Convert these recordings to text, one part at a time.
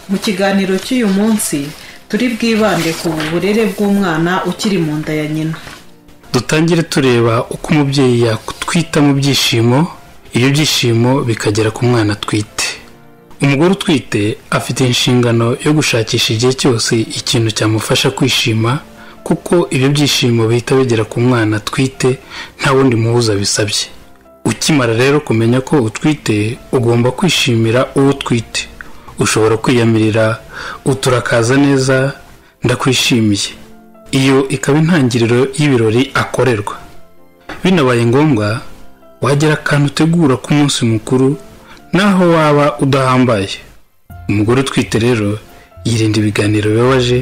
mu kiganiro cy'uyu munsi turi bwibande ku burere bw'umwana ukiri mu nda ya nyina dutangire tureba uko umubyeyi yakutwita mu byishimo ibyo byishimo bikagera ku mwana atwite umugore utwite afite inshingano yo gushakisha igihe cyose ikintu cyamufasha kwishima kuko ibyo byishimo bihita bigera ku mwana atwite nta wundi muhuza bisabye ukimara rero kumenya ko utwite ugomba kwishimira uwo utwite ushobora kwiyamirira uturakaza neza ndakwishimiye iyo ikaba intangiriro y'ibirori akorerwa binabaye ngombwa wagira akantu utegura ku munsi mukuru naho waba udahambaye umugore utwite rero yirinda ibiganiro bibabaje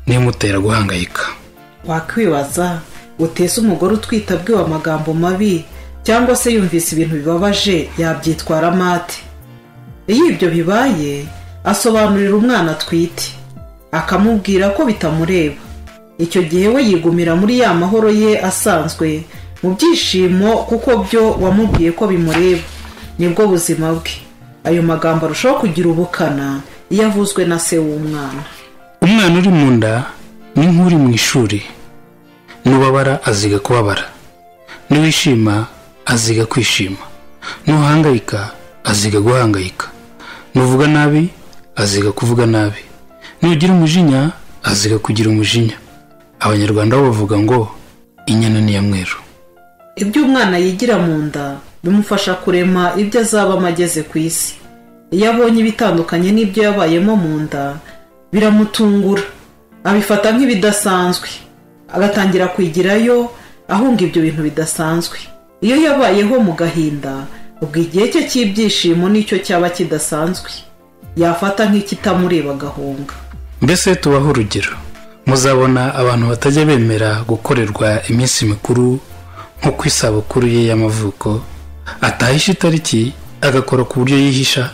n'ibimutera guhangayika wakwibaza uteze umugore utwite abwiwe amagambo mabi cyangwa se yumvise ibintu bibabaje yabyitwara amate iyo ibyo bibaye asobanurira umwana atwite akamubwira ko bitamureba icyo gihe we yigumira muri ya mahoro ye asanzwe mu byishimo kuko byo wamubwiye ko bimureba nibwo buzima bwe ayo magambo arushaho kugira ubukana iyo avuzwe na se w'umwana umwana uri mu nda ni nk'uri mu ishuri n'ubabara aziga kubabara n'uwishima aziga kwishima n'uhangayika aziga guhangayika n'uvuga nabi aziga kuvuga nabi n'ugira umujinya aziga kugira umujinya abanyarwanda bo bavuga ngo inyana ni iya mweru ibyo umwana yigira mu nda bimufasha kurema ibyo azabamo ageze ku isi iyo abonye ibitandukanye n'ibyo yabayemo mu nda biramutungura abifata nk'ibidasanzwe agatangira kwigirayo ahunga ibyo bintu bidasanzwe iyo yabayeho mu gahinda ubwo igihe cye cy'ibyishimo nicyo cyaba kidasanzwe yafata nk'ikitamureba agahunga mbese tubaho urugero muzabona abantu batajya bemera gukorerwa iminsi mikuru nko ku isabukuru ye y'amavuko atahisha itariki agakora ku buryo yihisha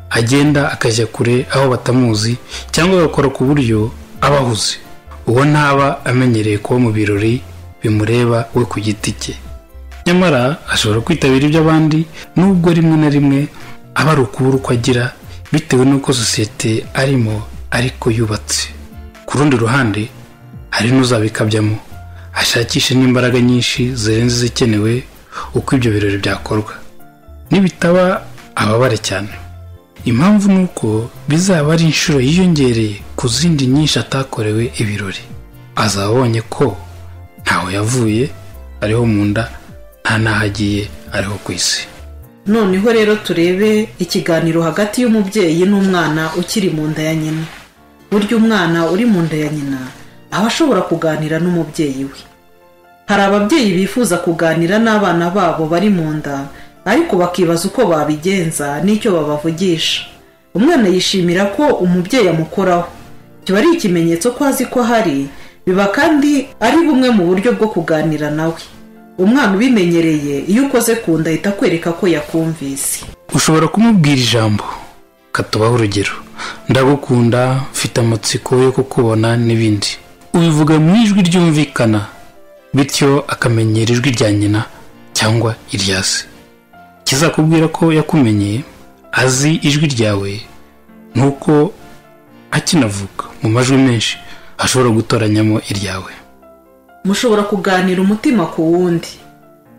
agenda akajya kure aho batamuzi cyangwa agakora ku buryo aba ahuze uwo ntaba amenyereye kuba mu birori bimureba we ku giti cye nyamara ashobora kwitabira iby'abandi nubwo rimwe na rimwe aba ari ukubura uko agira bitewe n'uko sosiyete arimo ariko yubatse ku rundi ruhande hari n'uzabikabyamo ashakishe n'imbaraga nyinshi zirenze izikenewe uko ibyo birori byakorwa nibitaba ababare cyane impamvu ni uko bizaba ari inshuro yiyongereye ku zindi nyinshi atakorewe ibirori azaba abonye ko ntaho yavuye ariho mu nda nta n'aho agiye ariho ku isi noneho rero turebe ikiganiro hagati y'umubyeyi n'umwana ukiri mu nda ya nyina burya umwana uri mu nda ya nyina aba ashobora kuganira n'umubyeyi we hari ababyeyi bifuza kuganira n'abana babo bari mu nda ariko bakibaza uko babigenza n'icyo babavugisha umwana yishimira ko umubyeyi amukoraho kiba ari ikimenyetso ko azi ko ahari biba kandi ari bumwe mu buryo bwo kuganira nawe umwana ubimenyereye iyo ukoze ku nda ahita akwereka ko yakumvise ushobora kumubwira ijambo katubaho urugero ndagukunda mfite amatsiko yo kukubona n'ibindi ubivuga mu ijwi ryumvikana bityo akamenyera ijwi rya nyina cyangwa irya se kizakubwira ko yakumenye azi ijwi ryawe nuko akinavuga mu majwi menshi ashobora gutoranyamo iryawe mushobora kuganira umutima ku wundi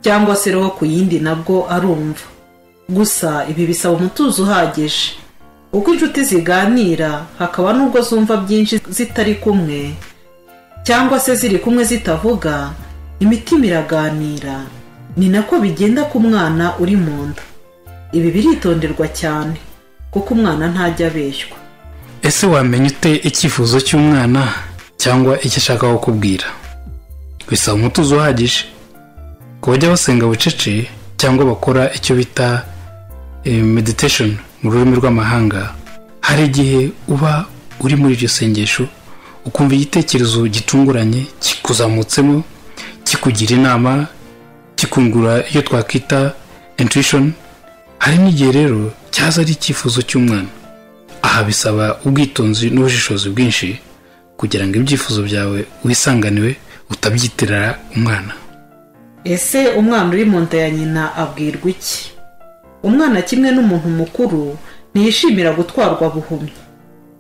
cyangwa se roho ku yindi nabwo arumva gusa ibi bisaba umutuzo uhagije uko inshuti ziganira hakaba n'ubwo zumva byinshi zitari kumwe cyangwa se ziri kumwe zitavuga imitima iraganira ni nako bigenda ku mwana uri mu nda ibi biritonderwa cyane kuko umwana ntajya abeshywa ese wamenya ute icyifuzo cy'umwana cyangwa icyo ashaka kukubwira bisaba umutuzo uhagije ku bajya basenga bucece cyangwa bakora icyo bita meditesheni mu rurimi rw'amahanga hari igihe uba uri muri iryo sengesho ukumva igitekerezo gitunguranye kikuzamutsemo kikugira inama kikungura iyo twakwita intuwishoni hari n'igihe rero cyaza ari icyifuzo cy'umwana aha bisaba ubwitonzi n'ubushishozi bwinshi kugira ngo ibyifuzo byawe wisanganiwe utabyitirira umwana ese umwana uri mu nda ya nyina abwirwa iki umwana kimwe n'umuntu mukuru ntiyishimira gutwarwa buhumyi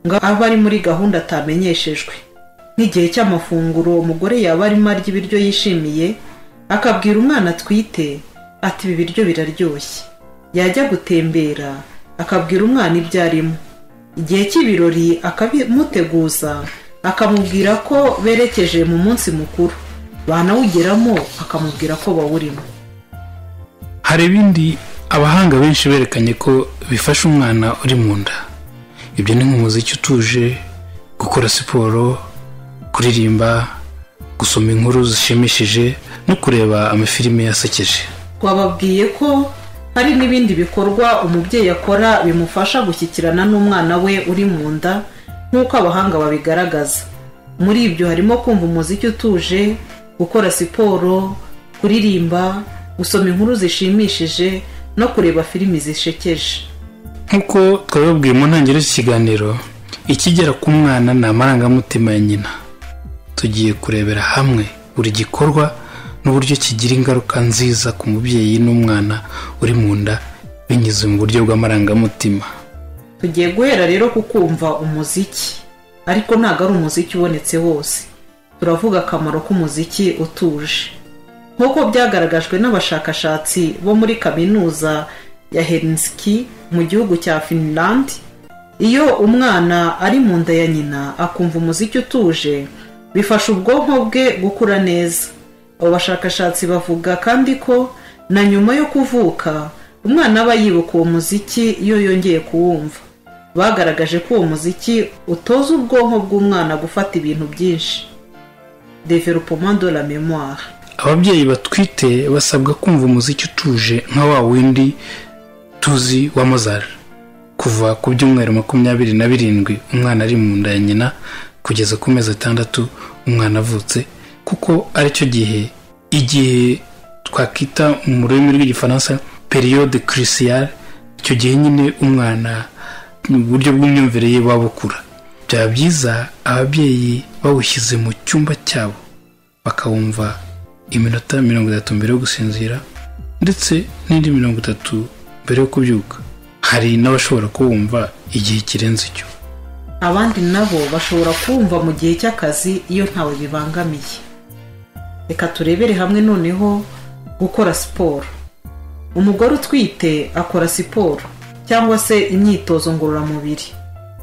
ngo abe ari muri gahunda atamenyeshejwe nk'igihe cy'amafunguro umugore yaba arimo arya ibiryo yishimiye akabwira umwana atwite ati ibi biryo biraryoshye yajya gutembera akabwira umwana ibyo arimo igihe cy'ibirori akabimuteguza akamubwira ko berekeje mu munsi mukuru banawugeramo akamubwira ko bawurimo hari ibindi abahanga benshi berekanye ko bifasha umwana uri mu nda ibyo ni nk'umuziki utuje gukora siporo kuririmba gusoma inkuru zishimishije no kureba amafilime yasekeje twababwiye ko hari n'ibindi bikorwa umubyeyi akora bimufasha gushyikirana n'umwana we uri mu nda nk'uko abahanga babigaragaza muri ibyo harimo kumva umuziki utuje gukora siporo kuririmba gusoma inkuru zishimishije no kureba filimi zishekeje nk'uko twabibabwiye mu ntangiriro z'ikiganiro ikigera ku mwana ni amarangamutima ya nyina tugiye kurebera hamwe buri gikorwa n'uburyo kigira ingaruka nziza ku mubyeyi n'umwana uri mu nda binyuze mu buryo bw'amarangamutima tugiye guhera rero ku kumva umuziki ariko ntabwo ari umuziki ubonetse wose turavuga akamaro k'umuziki utuje nk'uko byagaragajwe n'abashakashatsi bo muri kaminuza ya herinsiki mu gihugu cya finland iyo umwana ari mu nda ya nyina akumva umuziki utuje bifasha ubwonko bwe gukura neza abo bashakashatsi bavuga kandi ko na nyuma yo kuvuka umwana aba yibuka uwo muziki iyo yongeye kuwumva bagaragaje ko uwo muziki utoza ubwonko bw'umwana gufata ibintu byinshi developement de la memoire ababyeyi batwite basabwa kumva umuziki utuje nka wa windi tuzi wa mozari kuva ku byumweru makumyabiri na birindwi umwana ari mu nda ya nyina kugeza ku mezi atandatu umwana avutse kuko aricyo gihe igihe twakita mu rurimi rw'igifaransa periyode kirisiyare icyo gihe nyine umwana mu buryo bw'imyumvire ye buba bukura byaba byiza ababyeyi bawushyize mu cyumba cyabo bakawumva iminota mirongo itatu mbere yo gusinzira ndetse n'indi mirongo itatu mbere yo kubyuka hari n'abashobora kuwumva igihe kirenze icyo abandi nabo bashobora kuwumva mu gihe cy'akazi iyo ntawe bibangamiye reka turebere hamwe noneho gukora siporo umugore utwite akora siporo cyangwa se imyitozo ngororamubiri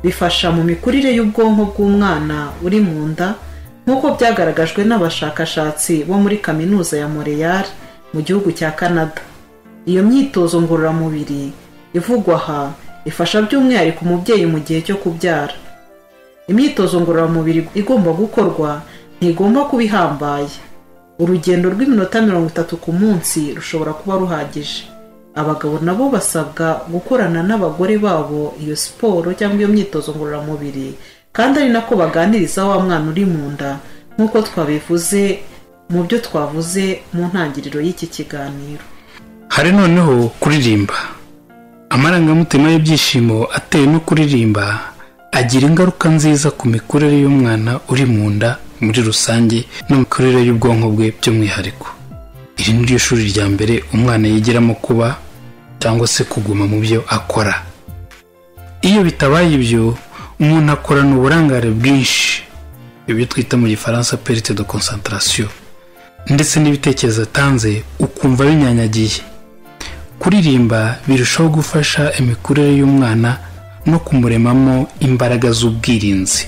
bifasha mu mikurire y'ubwonko bw'umwana uri mu nda nk'uko byagaragajwe n'abashakashatsi bo muri kaminuza ya Montreal mu gihugu cya canada iyo myitozo ngororamubiri ivugwa aha ifasha by'umwihariko umubyeyi mu gihe cyo kubyara imyitozo ngororamubiri igomba gukorwa ntigomba kuba ihambaye urugendo rw'iminota mirongo itatu ku munsi rushobora kuba ruhagije abagabo nabo basabwa gukorana n'abagore babo iyo siporo cyangwa iyo myitozo ngororamubiri kandi ari nako baganiriza wa mwana uri mu nda nk'uko twabivuze mu byo twavuze mu ntangiriro y'iki kiganiro hari noneho kuririmba amarangamutima y'ibyishimo ateye no kuririmba agira ingaruka nziza ku mikurire y'umwana uri mu nda muri rusange n'imikurire y'ubwonko bwe by'umwihariko iri ni ryo shuri rya mbere umwana yigiramo kuba cyangwa se kuguma mu byo akora iyo bitabaye ibyo umuntu akorana uburangare bwinshi ibyo twita mu gifaransa perite de konsantarasiyo ndetse n'ibitekerezo atanze ukumva binyanyagiye kuririmba birushaho gufasha imikurire y'umwana no kumuremamo imbaraga z'ubwirinzi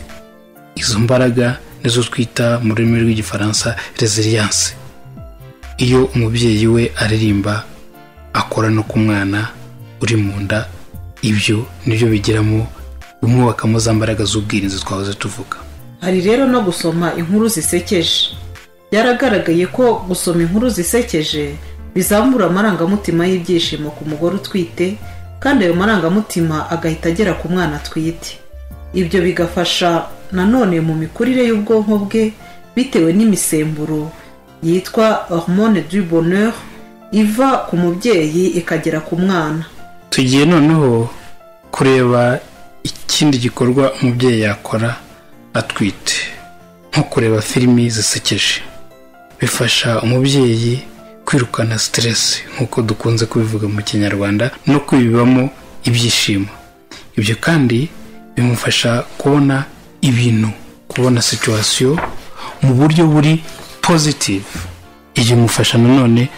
izo mbaraga nizo twita mu rurimi rw'igifaransa resiliyanse iyo umubyeyi we aririmba akora no ku mwana uri mu nda ibyo nibyo bigiramo bimwubakamo za mbaraga z'ubwirinzi twahoze tuvuga hari rero no gusoma inkuru zisekeje byaragaragaye ko gusoma inkuru zisekeje bizamura amarangamutima y'ibyishimo ku mugore utwite kandi ayo marangamutima agahita agera ku mwana atwite ibyo bigafasha nanone mu mikurire y'ubwonko bwe bitewe n'imisemburo yitwa hormone du bonheur iva ku mubyeyi ikagera ku mwana tugiye noneho kureba ikindi gikorwa umubyeyi yakora atwite nko kureba filimi zisekeje bifasha umubyeyi kwirukana siteresi nk'uko dukunze kubivuga mu kinyarwanda no kwibibamo ibyishimo ibyo kandi bimufasha kubona ibintu kubona situwasiyo mu buryo buri pozitivu ibyo bimufasha nanone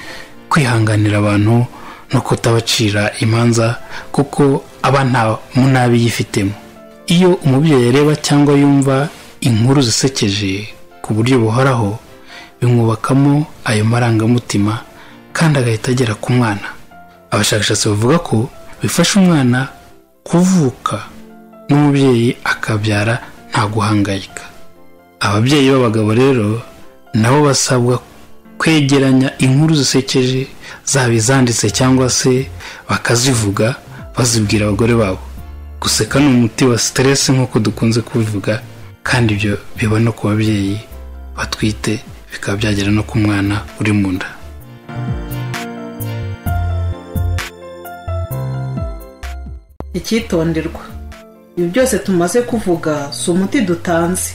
kwihanganira abantu no kutabacira imanza kuko aba nta munabi yifitemo iyo umubyeyi areba cyangwa yumva inkuru zisekeje ku buryo buhoraho bimwubakamo ayo marangamutima kandi agahita agera ku mwana abashakashatsi bavuga ko bifasha umwana kuvuka n'umubyeyi akabyara nta guhangayika ababyeyi b'abagabo rero nabo basabwa kwegeranya inkuru zisekeje zaba izanditse cyangwa se bakazivuga bazibwira abagore babo guseka ni umuti wa siteresi nk'uko dukunze kubivuga kandi ibyo biba no ku babyeyi batwite bikaba byagera no ku mwana uri mu nda icyitonderwa ibi byose tumaze kuvuga si umuti dutanze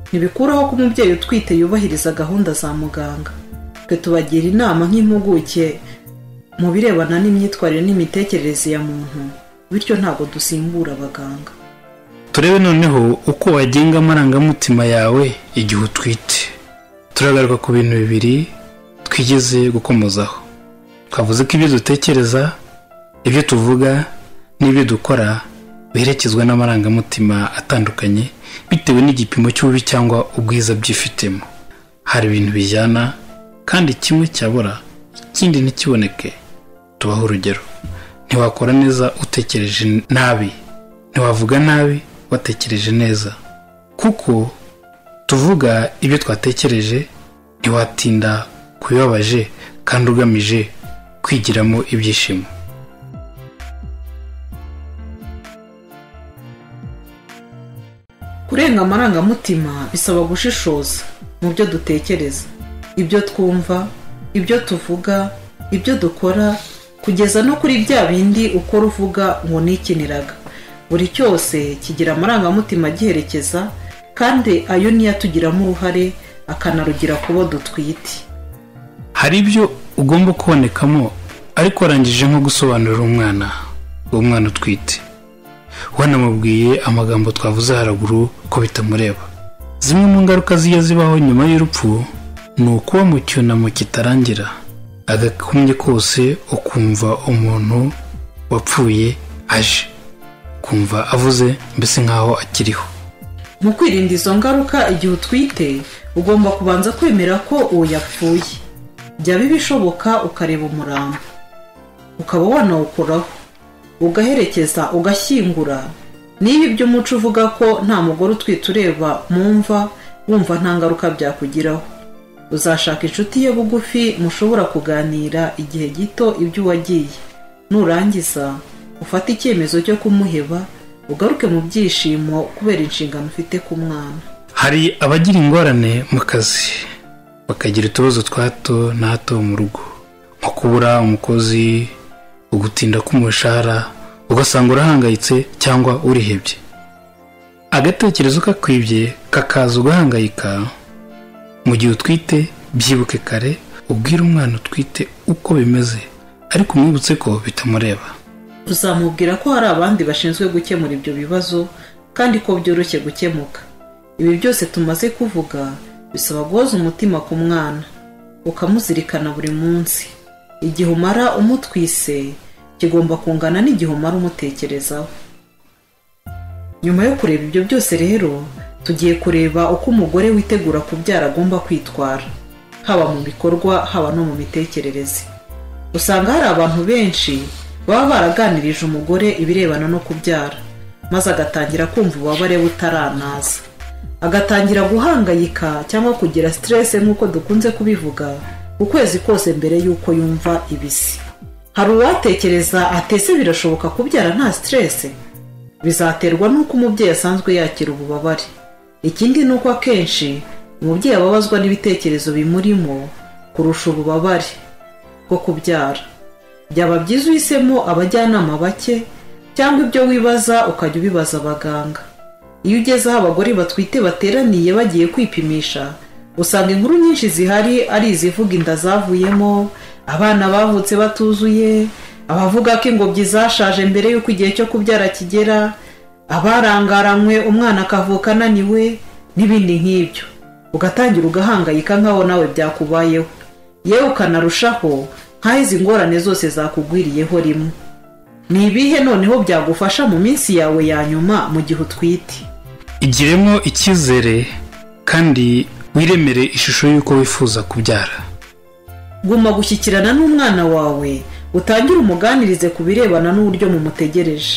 ntibikuraho ko umubyeyi utwite yubahiriza gahunda za muganga twe tubagira inama nk'impuguke mu birebana n'imyitwarire n'imitekerereze ya muntu bityo ntabwo dusimbura abaganga turebe noneho uko wagenga amarangamutima yawe igihe utwite turagaruka ku bintu bibiri twigeze gukomozaho twavuze ko ibyo dutekereza ibyo tuvuga n'ibyo dukora biherekezwa n'amarangamutima atandukanye bitewe n'igipimo cy'ububi cyangwa ubwiza byifitemo hari ibintu bijyana kandi kimwe cyabura ikindi ntikiboneke tubaho urugero ntiwakora neza utekereje nabi ntiwavuga nabi watekereje neza kuko tuvuga ibyo twatekereje ntiwatinda kubibabaje kandi ugamije kwigiramo ibyishimo kurenga amarangamutima bisaba gushishoza mu byo dutekereza ibyo twumva ibyo tuvuga ibyo dukora kugeza no kuri bya bindi ukora uvuga ngo nikiniraga buri cyose kigira amarangamutima agiherekeza kandi ayo niyo atugiramo uruhare akanarugira ku bo dutwite hari ibyo ugomba kubonekamo ariko warangije nko gusobanurira umwana uwo mwana utwite wanamubwiye amagambo twavuze haraguru ko bitamureba zimwe mu ngaruka zijya zibaho nyuma y'urupfu ni ukuba mu cyunamo kitarangira agakumye kose ukumva umuntu wapfuye aje kumva avuze mbese nk'aho akiriho mu kwirinda izo ngaruka igihe utwite ugomba kubanza kwemera ko uwo yapfuye byaba ibishoboka ukareba umurambo ukaba wanawukuraho ugaherekeza ugashyingura niba ibyo umuco uvuga ko nta mugore utwite ureba mu mva wumva nta ngaruka byakugiraho uzashaka inshuti ye bugufi mushobora kuganira igihe gito ibyo uwagiye nurangiza ufate icyemezo cyo kumuheba ugaruke mu byishimo kubera inshingano ufite ku mwana hari abagira ingorane mu kazi bakagira utubazo twa hato na hato mu rugo nko kubura umukozi ugutinda k'umushahara ugasanga urahangayitse cyangwa urihebye agatekerezo kakwibye kakaza ugahangayika mu gihe utwite byibuke kare ubwire umwana utwite uko bimeze ariko umwibutse ko bitamureba uzamubwira ko hari abandi bashinzwe gukemura ibyo bibazo kandi ko byoroshye gukemuka ibi byose tumaze kuvuga bisaba guhoza umutima ku mwana ukamuzirikana buri munsi igihe umara umutwise kigomba kungana n'igihe umara umutekerezaho nyuma yo kureba ibyo byose rero tugiye kureba uko umugore witegura kubyara agomba kwitwara haba mu bikorwa haba no mu mitekerereze usanga hari abantu benshi baba baraganirije umugore ibirebana no kubyara maze agatangira kumva ububabare butaranaza agatangira guhangayika cyangwa kugira siterese nk'uko dukunze kubivuga ukwezi kose mbere y'uko yumva ibisi hari uwatekereza atese birashoboka kubyara nta siterese bizaterwa n'uko umubyeyi asanzwe yakira ububabare ikindi ni uko akenshi umubyeyi ababazwa n'ibitekerezo bimurimo kurusha ububabare bwo kubyara byaba byiza uhisemo abajyanama bake cyangwa ibyo wibaza ukajya ubibaza abaganga iyo ugeze aho abagore batwite bateraniye bagiye kwipimisha usanga inkuru nyinshi zihari ari izivuga inda zavuyemo abana bavutse batuzuye abavuga ko ingobyi zashaje mbere y'uko igihe cyo kubyara kigera abarangaranywe umwana akavuka ananiwe n'ibindi nk'ibyo ugatangira ugahangayika nk'aho nawe byakubayeho yewe ukanarushaho nk'aho izi ngorane zose zakugwiriyeho rimwe ni ibihe noneho byagufasha mu minsi yawe ya nyuma mu gihe utwite igiremo icyizere kandi wiremere ishusho y'uko wifuza kubyara guma gushyikirana n'umwana wawe utangire umuganirize ku birebana n'uburyo mumutegereje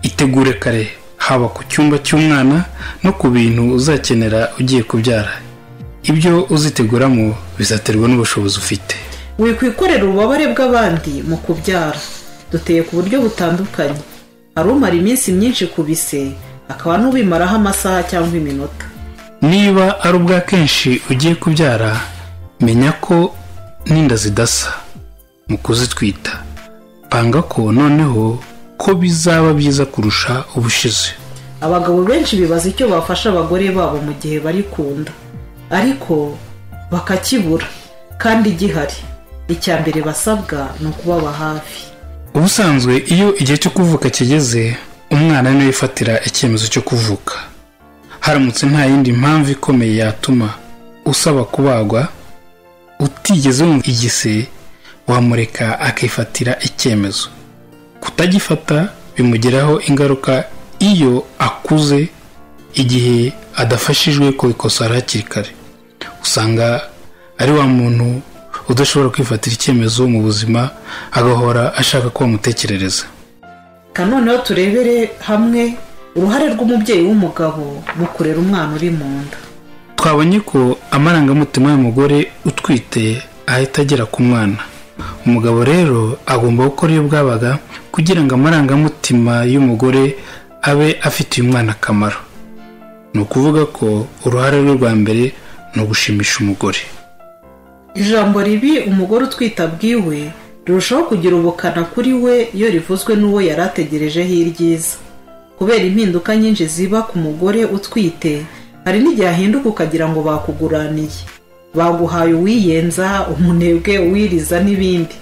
itegure kare haba ku cyumba cy'umwana no ku bintu uzakenera ugiye kubyara ibyo uziteguramo bizaterwa n'ubushobozi ufite wikwikorera ububabare bw'abandi mu kubyara duteye ku buryo butandukanye hari umara iminsi myinshi ku bise akaba n'ubimaraho amasaha cyangwa iminota niba ari ubwa kenshi ugiye kubyara menya ko n'inda zidasa mu kuzitwita panga ko noneho ko bizaba byiza kurusha ubushize abagabo benshi bibaza icyo bafasha abagore babo mu gihe bari kunda ariko bakakibura kandi gihari icya mbere basabwa ni ukubaba hafi ubusanzwe iyo igihe cyo kuvuka kigeze umwana niwe wifatira icyemezo cyo kuvuka haramutse nta yindi mpamvu ikomeye yatuma usaba kubagwa utigeze wumva igise wamureka akifatira icyemezo kutagifata bimugiraho ingaruka iyo akuze igihe adafashijwe kubikosora hakiri kare usanga ari wa muntu udashobora kwifatira icyemezo mu buzima agahora ashaka ko bamutekerereza noneho turebere hamwe uruhare rw'umubyeyi w'umugabo mu kurera umwana uri mu nda twabonye ko amarangamutima y'umugore utwite ahita agera ku mwana umugabo rero agomba gukora iyo bwabaga kugira ngo amarangamutima y'umugore abe afitiye umwana akamaro ni ukuvuga ko uruhare rwe rwa mbere ni ugushimisha umugore ijambo ribi umugore utwite abwiwe rirushaho kugira ubukana kuri we iyo rivuzwe n'uwo yari ategerejeho iryiza kubera impinduka nyinshi ziba ku mugore utwite hari n'igihe ahinduka ukagira ngo bakuguraniye baguhaye uwiyenza umunebwe uwiriza n'ibindi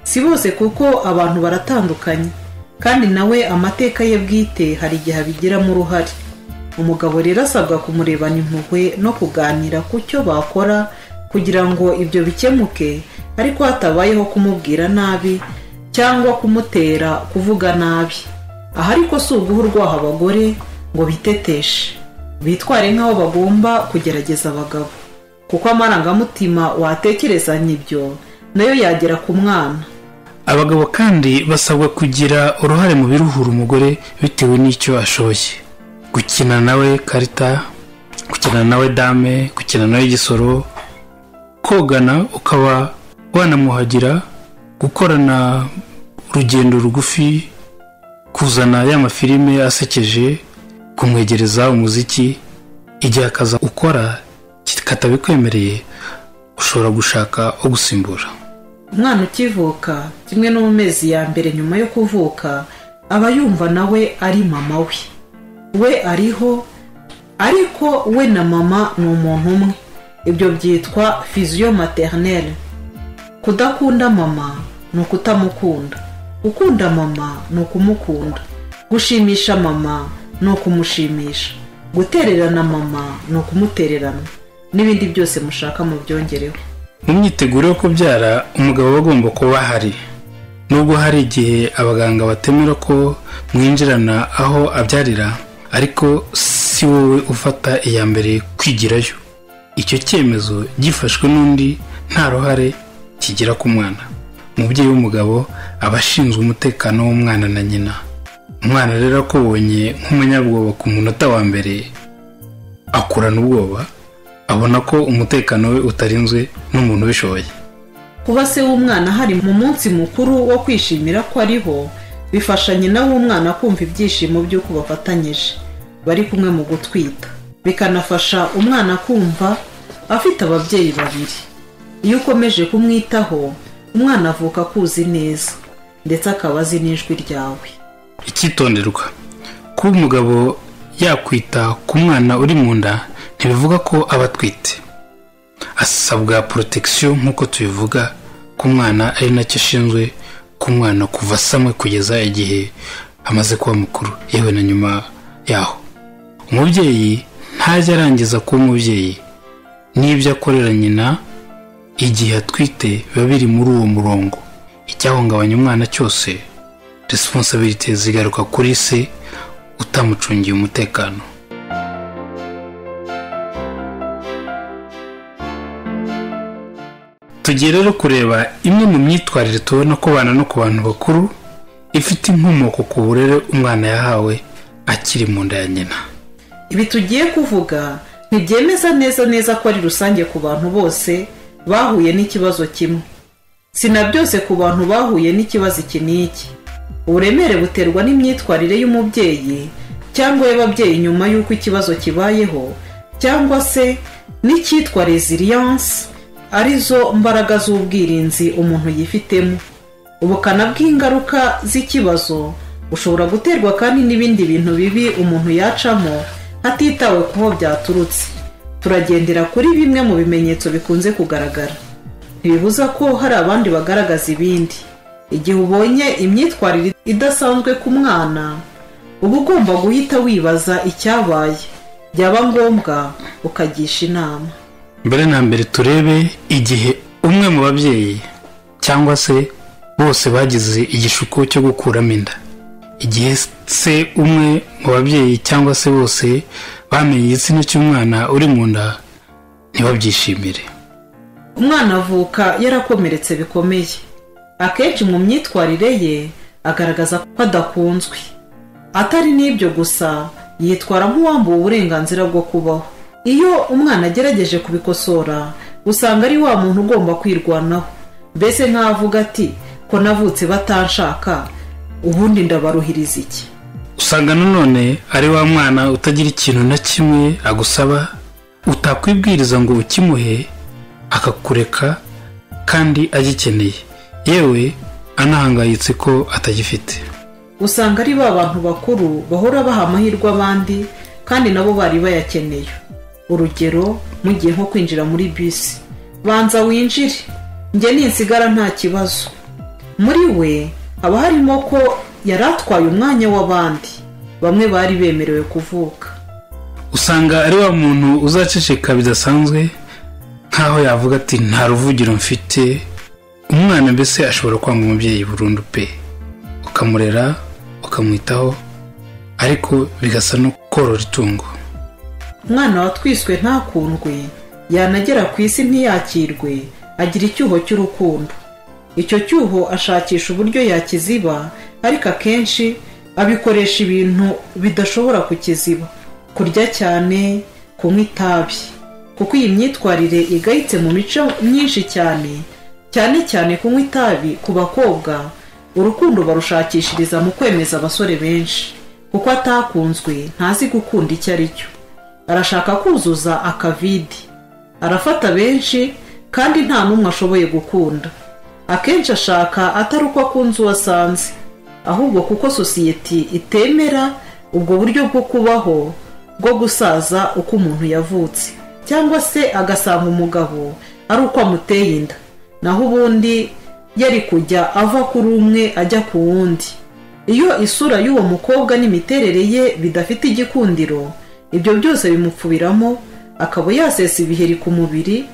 si bose kuko abantu baratandukanye kandi nawe amateka ye bwite hari igihe abigiramo uruhare umugabo rero asabwa kumurebana impuhwe no kuganira ku cyo bakora kugira ngo ibyo bikemuke ariko hatabayeho kumubwira nabi cyangwa kumutera kuvuga nabi aha ariko si uguha urwaho abagore ngo biteteshe bitware nk'aho bagomba kugerageza abagabo kuko amarangamutima watekerezanya ibyo nayo yagera ku mwana abagabo kandi basabwa kugira uruhare mu biruhura umugore bitewe n'icyo ashoye gukina nawe karita gukina nawe dame gukina nawe igisoro kogana ukaba wanamuhagira gukorana urugendo rugufi kuzana ya mafilime asekeje kumwegereza umuziki igihe akaza ukora katabikwemereye ushobora gushaka ugusimbura umwana ukivuka kimwe no mu mezi ya mbere nyuma yo kuvuka aba yumva nawe ari mama we we ariho ariko we na mama ni umuntu umwe ibyo byitwa fiziyo materineri kudakunda mama ni ukutamukunda gukunda mama ni ukumukunda gushimisha mama ni ukumushimisha gutererana mama ni ukumutererana n'ibindi byose mushaka mu byongereho mu myiteguro yo kubyara umugabo aba agomba kuba ahari nubwo hari igihe abaganga batemera ko mwinjirana aho abyarira ariko si wowe ufata iya mbere kwigirayo icyo cyemezo gifashwe n'undi nta ruhare kigira ku mwana umubyeyi w'umugabo aba ashinzwe umutekano w'umwana na nyina umwana rero akubonye nk'umunyabwoba ku munota wa mbere akurana ubwoba abona ko umutekano we utarinzwe n'umuntu ubishoboye kuba se w'umwana hari mu munsi mukuru wo kwishimira ko ariho bifasha nyina w'umwana kumva ibyishimo by'uko bafatanyije bari kumwe mu gutwita bikanafasha umwana kumva afite ababyeyi babiri iyo ukomeje kumwitaho umwana avuka akuzi neza ndetse akaba azi n'ijwi ryawe icyitonderwa kuba umugabo yakwita ku mwana uri mu nda ntibivuga ko aba atwite asabwa porotegisiyo nk'uko tubivuga ku mwana ari nacyo ashinzwe ku mwana kuva asamwe kugeza igihe amaze kuba mukuru yewe na nyuma yaho umubyeyi ntajya arangiza kuba umubyeyi n'ibyo akorera nyina igihe atwite biba biri muri uwo murongo icyahungabanya umwana cyose resiponsabiriti zigaruka kuri se utamucungiye umutekano tugiye rero kureba imwe mu myitwarire tubona ko bana no ku bantu bakuru ifite inkomoko ku burere umwana yahawe akiri mu nda ya nyina ibi tugiye kuvuga ntibyemeza neza neza ko ari rusange ku bantu bose bahuye n'ikibazo kimwe si na byose ku bantu bahuye n'ikibazo iki n'iki uburemere buterwa n'imyitwarire y'umubyeyi cyangwa y'ababyeyi nyuma y'uko ikibazo kibayeho cyangwa se n'icyitwa resiliyanse arizo mbaraga z'ubwirinzi umuntu yifitemo ubukana bw'ingaruka z'ikibazo bushobora guterwa kandi n'ibindi bintu bibi umuntu yacamo hatitawe ku ho byaturutse turagendera kuri bimwe mu bimenyetso bikunze kugaragara ntibibuza ko hari abandi bagaragaza ibindi igihe ubonye imyitwarire idasanzwe ku mwana uba ugomba guhita wibaza icyabaye byaba ngombwa ukagisha inama mbere na mbere turebe igihe umwe mu babyeyi cyangwa se bose bagize igishuko cyo gukuramo inda igihe se umwe mu babyeyi cyangwa se bose bamenye igitsina cy'umwana uri mu nda ntibabyishimire umwana avuka yarakomeretse bikomeye akenshi mu myitwarire ye agaragaza ko adakunzwe atari n'ibyo gusa yitwara nk'uwambuwe uburenganzira bwo kubaho iyo umwana agerageje kubikosora usanga ari wa muntu ugomba kwirwanaho mbese nk'avuga ati ko navutse batanshaka ubundi ndabaruhiriza iki usanga nanone ari wa mwana utagira ikintu na kimwe agusaba utakwibwiriza ngo ukimuhe akakureka kandi agikeneye yewe anahangayitse ko atagifite usanga ari ba bantu bakuru bahora baha amahirwe abandi kandi nabo bari bayakeneye urugero mugiye nko kwinjira muri bisi banza winjire njye ninsigara nta kibazo muri we haba harimo ko yari atwaye umwanya w'abandi bamwe bari bemerewe kuvuka usanga ari wa muntu uzaceceka bidasanzwe nk'aho yavuga ati nta ruvugiro mfite umwana mbese ashobora kwanga umubyeyi burundu pe ukamurera ukamwitaho ariko bigasa no korora itungo umwana watwiswe ntakundwe yanagera ku isi ntiyakirwe agira icyuho cy'urukundo icyo cyuho ashakisha uburyo yakiziba ariko akenshi abikoresha ibintu bidashobora kukiziba kurya cyane kunywa itabi kuko iyi myitwarire igayitse mu mico myinshi cyane cyane cyane kunywa itabi ku bakobwa urukundo barushakishiriza mu kwemeza abasore benshi kuko atakunzwe ntazi gukunda icyo ari cyo arashaka kuzuza akavide arafata benshi kandi nta n'umwe ashoboye gukunda akenshi ashaka atari uko akunze uwo asanze ahubwo kuko sosiyete itemera ubwo buryo bwo kubaho bwo gusaza uko umuntu yavutse cyangwa se agasanga umugabo ari uko amuteye inda naho ubundi yari kujya ava kuri umwe ajya ku wundi iyo isura y'uwo mukobwa n'imiterere ye bidafite igikundiro ibyo byose bimupfubiramo akaba yasesa ibiheri ku mubiri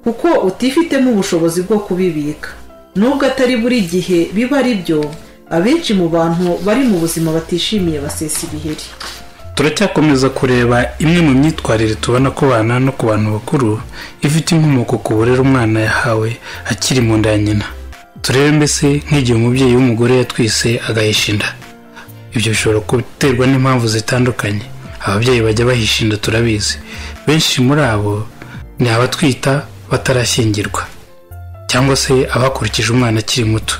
kuko utifitemo ubushobozi bwo kubibika nubwo atari buri gihe biba ari byo abenshi mu bantu bari mu buzima batishimiye basesa ibiheri turacyakomeza kureba imwe mu myitwarire tubona ko bana no ku bantu bakuru ifite inkomoko ku burere umwana yahawe akiri mu nda ya nyina turebe mbese nk'igihe umubyeyi w'umugore yatwise agahisha inda ibyo bishobora guterwa n'impamvu zitandukanye ababyeyi bajya bahisha inda turabizi benshi muri abo ni abatwita batarashyingirwa cyangwa se abakurikije umwana akiri muto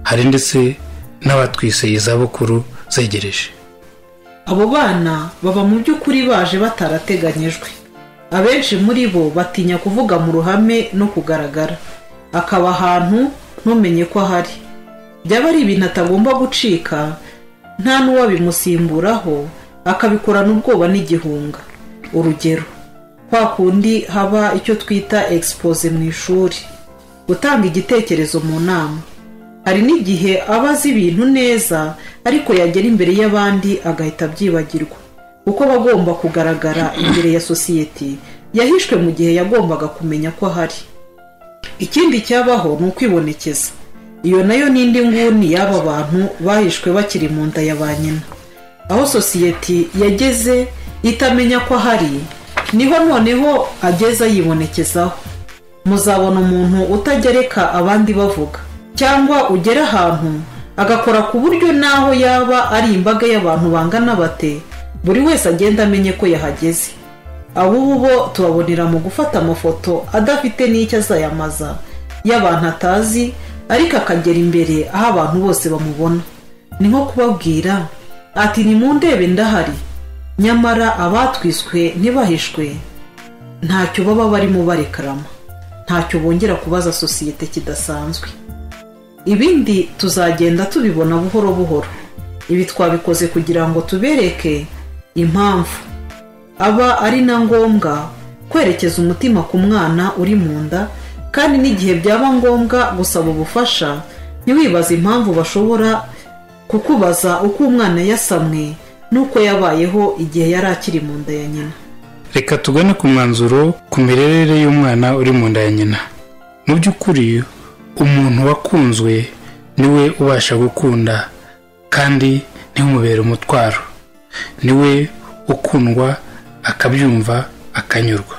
hari ndetse n'abatwise izabukuru zegereje abo bana baba mu by'ukuri baje batarateganyijwe abenshi muri bo batinya kuvuga mu ruhame no kugaragara akaba ahantu ntumenye ko ahari byaba ari ibintu atagomba gucika nta n'uwabimusimburaho akabikorana ubwoba n'igihunga urugero kwa kundi haba icyo twita egisipoze mu ishuri gutanga igitekerezo mu nama hari n'igihe aba azi ibintu neza ariko yagera imbere y'abandi agahita abyibagirwa kuko aba agomba kugaragara imbere ya sosiyete yahishwe mu gihe yagombaga kumenya ko ahari ikindi cyabaho ni ukwibonekeza iyo nayo ni indi nguni y'aba bantu bahishwe bakiri mu nda ya ba nyina aho sosiyete yageze itamenya ko ahari niho noneho ageze ayibonekezaho muzabona umuntu utajya areka abandi bavuga cyangwa ugera ahantu agakora ku buryo n'aho yaba ari imbaga y'abantu bangana bate buri wese agenda amenye ko yahageze abubu bo tubabonera mu gufata amafoto adafite n'icyo azayamaza y'abantu atazi ariko akagera imbere aho abantu bose bamubona ni nko kubabwira ati nimundebe ndahari nyamara abatwiswe ntibahishwe ntacyo baba barimo barekarama ntacyo bongera kubaza sosiyete kidasanzwe ibindi tuzagenda tubibona buhoro buhoro ibi twabikoze kugira ngo tubereke impamvu aba ari na ngombwa kwerekeza umutima ku mwana uri mu nda kandi n'igihe byaba ngombwa gusaba ubufasha ntiwibaze impamvu bashobora kukubaza uko umwana yasamwe n'uko yabayeho igihe yari akiri mu nda ya nyina reka tugane ku mwanzuro ku mirerere y'umwana uri mu nda ya nyina mu by'ukuri umuntu wakunzwe niwe ubasha gukunda kandi ntimubere umutwaro niwe ukundwa akabyumva akanyurwa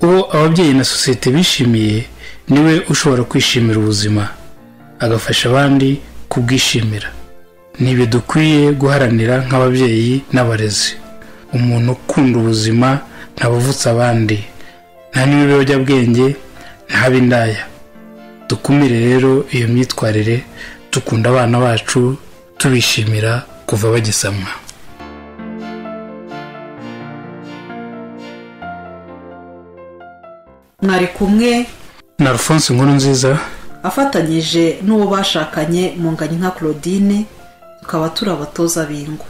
uwo ababyeyi na sosiyete bishimiye niwe ushobora kwishimira ubuzima agafasha abandi kubwishimira ni ibi dukwiye guharanira nk'ababyeyi n'abarezi umuntu ukunda ubuzima ntabuvutse abandi nta n'ibiyobyabwenge ntab'indaya dukumire rero iyo myitwarire dukunda abana bacu tubishimira kuva bagisamwa mwari kumwe na alphonse inkuru nziza afatanyije n'uwo bashakanye mu nganyi nka claudine tukaba turi abatoza b'ingo